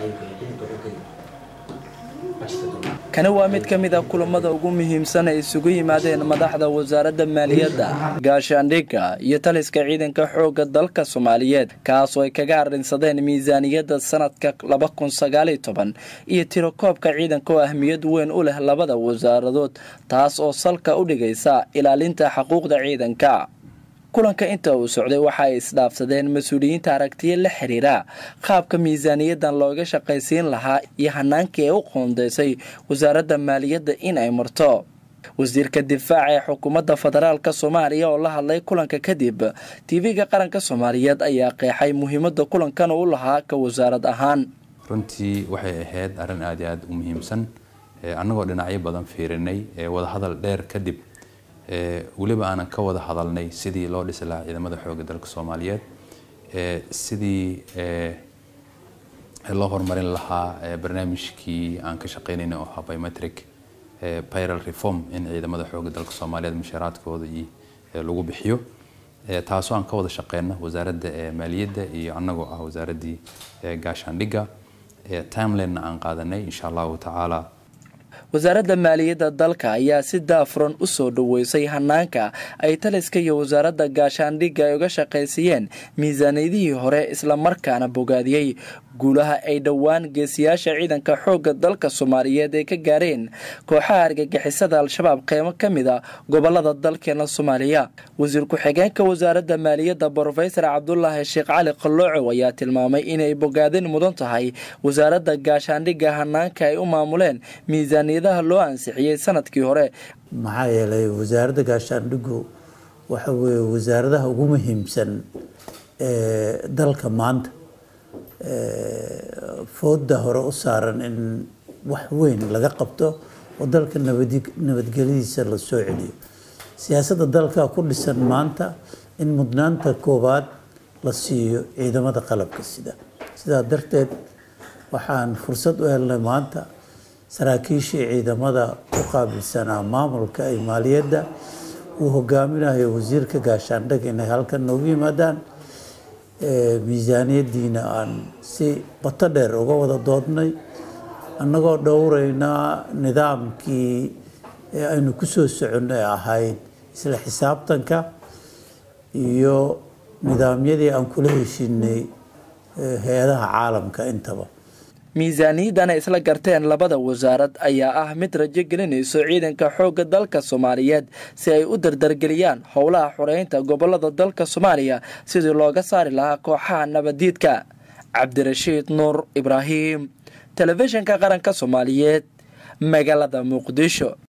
kani waa mid ka mid a kulamada ugu muhiimsan ay isugu yimaadeen madaxda wasaaradda maaliyadda gaashaandhigga iyo taliska ciidanka xoogga dalka soomaaliyeed kaasoo ay kaga arrinsadeen miisaaniyadda sanadka laba kun sagaaliyo toban iyo tirakoobka ciidanka oo ahmiyad weyn u leh labada wasaaradood taas oo salka u dhigaysa ilaalinta xuquuqda ciidanka kulanka inta uu socday waxa ay isdhaafsadeen mas-uuliyiinta aragtiya la xiriira qaabka miisaaniyadan looga shaqaysiin lahaa iyo hanaankii ay u qoondeysay wasaaradda maaliyadda in ay marto wasiirka difaaca ee xukuumadda federaalka soomaaliya oo la hadlay kulanka kadib tv-ga qaranka soomaaliyeed ayaa qeexay muhiimadda kulankan u lahaa ka wasaarad ahaan runtii waxay ahayd arrin aada iyo aada u muhiimsan annagoo dhinacyo badan fiirinay wadahadal dheer kadib weliba aanan ka wada hadalnay sidii loo dhisi lahaa ciidamada xoogga dalka soomaaliyeed sidii loo horumarin lahaa barnaamijkii aan ka shaqeynayna oo ahaa biometric pyral reform in ciidamada xoogga dalka soomaaliyeed mushaaraadkooda iyo lagu bixiyo taasoo aan ka wada shaqeyno wasaaradda maaliyadda iyo annagoo ah wasaaraddii gaashaandhigga timelinena aan qaadanay insha allahu tacaala wasaaradda maaliyadda dalka ayaa si daafuran u soo dhoweysay hanaanka ay taliska iyo wasaaradda gaashaandhigga ay uga shaqaysiiyeen miisaaniyadihii hore islamarkaana bogaadiyey guulaha ay dhowaan geesiyaasha ciidanka xoogga dalka soomaaliyeed ay ka gaareen kooxaha argagixisada al-shabaab qeybo ka mid a gobolada dalkeena soomaaliya wasiir ku-xigeenka wasaaradda maaliyadda brofesor cabdulaahi sheekh cali qalloocow ayaa tilmaamay inay bogaadin mudan tahay wasaaradda gaashaandhigga hanaanka ay u maamuleen miisaaniyadaha loo ansixiyey sanadkii hore maxaa yeelay wasaaradda gaashaandhiggu waxa weeye wasaaradaha ugu muhiimsan ee dalka maanta fooda hore u saaran in wax weyn laga qabto oo dalka nabadgelyadiisa la soo celiyo siyaasadda dalka ku dhisan maanta in mudnaanta koowaad la siiyo ciidamada qalabka sida sidaa darteed waxaan fursad u helnay maanta saraakiishii ciidamada u qaabilsanaa maamulka ay maaliyadda uu hogaaminayo wasiirka gaashaandhig inay halkan noogu yimaadaan miisaaniyaddiina aan si bato dheer uga wada doodnay annagoo dhowreynaa nidaamkii aynu ku soo soconnay ahayd isla xisaabtanka iyo nidaamyadii aan kula heshinay hay-adaha caalamka intaba miisaaniyaddan ay isla garteen labada wasaarad ayaa ah mid rajo gelinayso ciidanka xoogga dalka soomaaliyeed si ay u dardargeliyaan howlaha xoreynta gobolada dalka soomaaliya sidii looga saari lahaa kooxaha nabadiidka cabdirashiid nuur ibraahim telefishinka qaranka soomaaliyeed magaalada muqdisho